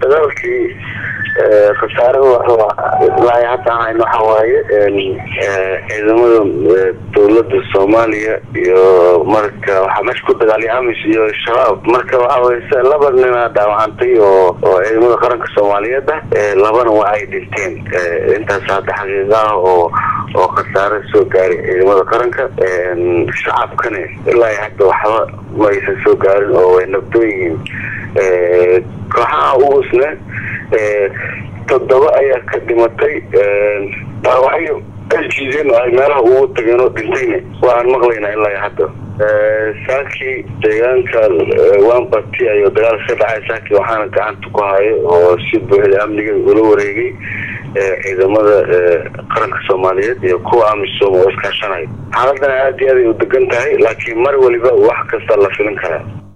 dagaalkii khasaarada ilaa hadda hayn waxa waaye ciidamada dowlada soomaaliya iyo marka waxaa meesha ku dagaalay amis iyo shabaab marka waxaweye laba nina dhaawacantay oo oo ciidamada qaranka soomaaliyeed ah labana waa ay dhinteen intaas hadda xaqiiqa ah oo oo khasaare soo gaaray ciidamada qaranka shacabkana ilaa hadda waxba ma aysan soo gaarin oo way nabdoon yihiin kooxaha ugusne toddoba ayaa ka dhimatay dhaawacyo ay jiideen oo ay meelaha ugu tageen oo dhintayna waan maqlaynaa ilaa hadda saakii deegaanka wambati ayuu dagaal ka dhacay saakii waxaana gacanta ku hayo oo si buuxda amniga ula wareegay ciidamada qaranka soomaaliyeed iyo kuwa amisom oo iskaashanaya xaaladana aad iyo aad ay u degan tahay laakiin mar waliba wax kasta la filin karaa